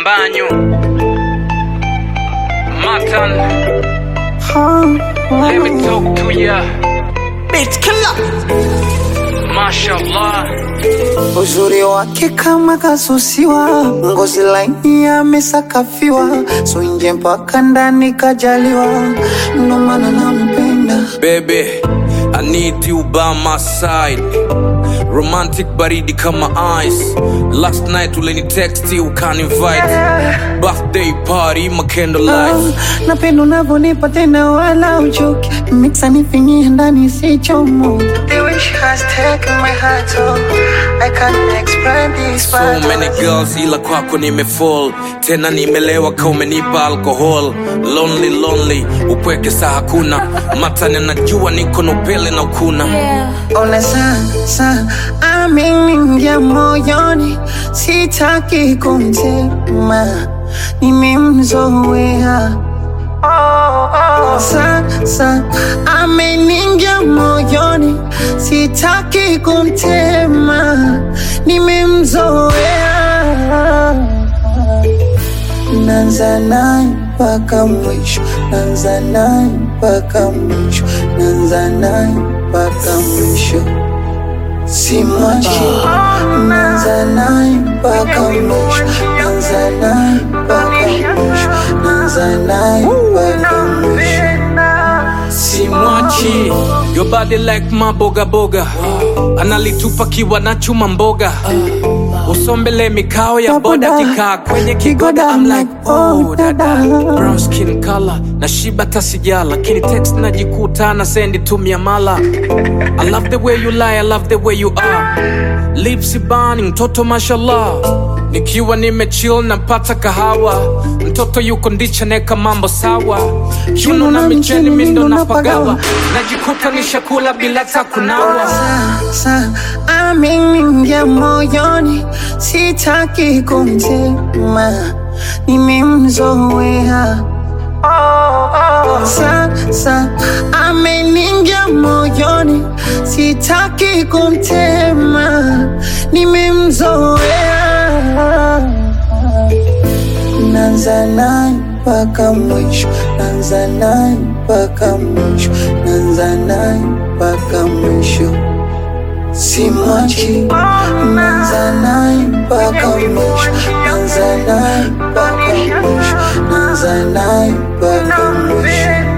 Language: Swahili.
Mbanyu Matan Let me talk to ya Bitch killer. Mashallah Uzuri wake kama kasusiwa, ngozi laini amesakafiwa, so nje mpaka ndani kajaliwa, ndo maana nampenda. Baby I need you by my side Romantic baridi kama ice Last night uleni text ukani invite Birthday party my candlelight Ah, Napenda unavyonipa tena wala uchoki, mixa nifinyie ndani sichomo. The way she has taken my heart, oh, I can't explain this So many girls ila kwako nimefall tena nimelewa ka umenipa alcohol lonely lonely upweke saa hakuna matani najua niko na upele na ukuna Ona sasa ameniingia moyoni, sitaki kumtema, nimemzoea. Sasa ameniingia moyoni, sitaki kumtema, nimemzoea. Nanza naye mpaka mwisho, nanza naye mpaka mwisho, nanza naye mpaka mwisho, simwachi. Nanza naye mpaka mwisho, nanza naye mpaka mwisho, nanza naye mpaka mwisho. simwachi your body like maboga boga analitupa kiwa na chuma mboga usombele mikao ya boda kikaa kwenye kigoda I'm like oh dada brown skin color na shiba tasija lakini text najikuta na sendi tumia mala I love the way you lie I love the way you are lips burning mtoto mashallah nikiwa nimechill napata kahawa mtoto yuko ndicha neka mambo sawa chuno na micheni mindo napagawa najikuta nishakula bila takunawa Sasa ameniingia moyoni, sitaki kumtema, nimemzoea. Sasa ameniingia moyoni, sitaki kumtema, nimemzoea. Nanza naye mpaka mwisho, nanza naye mpaka mwisho, nanza naye mpaka mwisho, simwachi. Nanza naye mpaka mwisho, nanza naye mpaka mwisho, nanza naye mpaka mwisho.